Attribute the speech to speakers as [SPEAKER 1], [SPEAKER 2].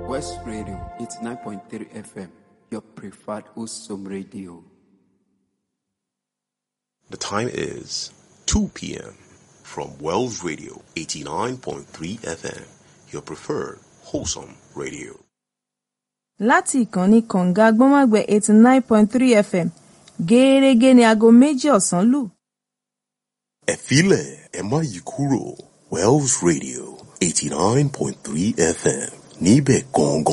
[SPEAKER 1] West Radio, it's 9.3 FM, your preferred Usum radio.
[SPEAKER 2] The time is 2 p.m. from Wells Radio 89.3 FM, your preferred wholesome radio.
[SPEAKER 3] láti ìkànnì kọ̀ǹga gbọ́nmágbẹ́ eighty nine point three fm gẹ́ẹ́rẹ́gẹ́ ní aago méjì ọ̀sán lù.
[SPEAKER 2] Ẹ filẹ̀ ẹ má yí kúrò Wells Radio 89.3 FM níbẹ̀ gangan